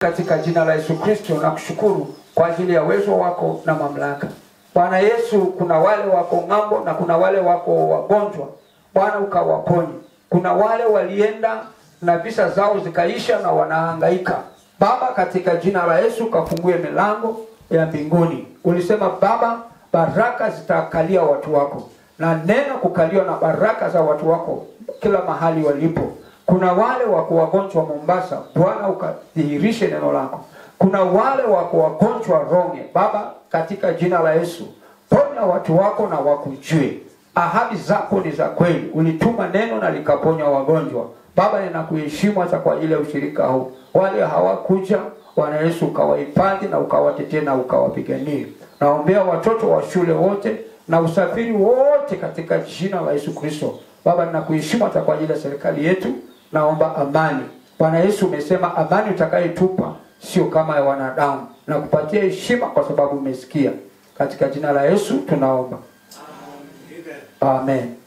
katika jina la Yesu Kristo na kushukuru kwa ajili ya uwezo wako na mamlaka. Bwana Yesu, kuna wale wako ng'ambo na kuna wale wako wagonjwa, Bwana ukawaponye. Kuna wale walienda na visa zao zikaisha na wanahangaika. Baba, katika jina la Yesu kafungue milango ya mbinguni. Ulisema Baba, baraka zitakalia watu wako, na neno kukaliwa na baraka za watu wako kila mahali walipo. Kuna wale wako wagonjwa Mombasa, Bwana ukadhihirishe neno lako. Kuna wale wako wagonjwa Ronge, Baba, katika jina la Yesu ponya watu wako na wakujue. Ahadi zako ni za kweli, ulituma neno na likaponya wagonjwa. Baba, ninakuheshimu hata kwa ajili ya ushirika huu. Wale hawakuja, Bwana Yesu ukawahifadhi na ukawatetee na ukawapiganie. Naombea watoto wa shule wote na usafiri wote katika jina la Yesu Kristo. Baba, ninakuheshimu hata kwa ajili ya serikali yetu. Naomba amani. Bwana Yesu, umesema amani utakayetupa sio kama ya wanadamu, na kupatia heshima kwa sababu umesikia. Katika jina la Yesu tunaomba, amen.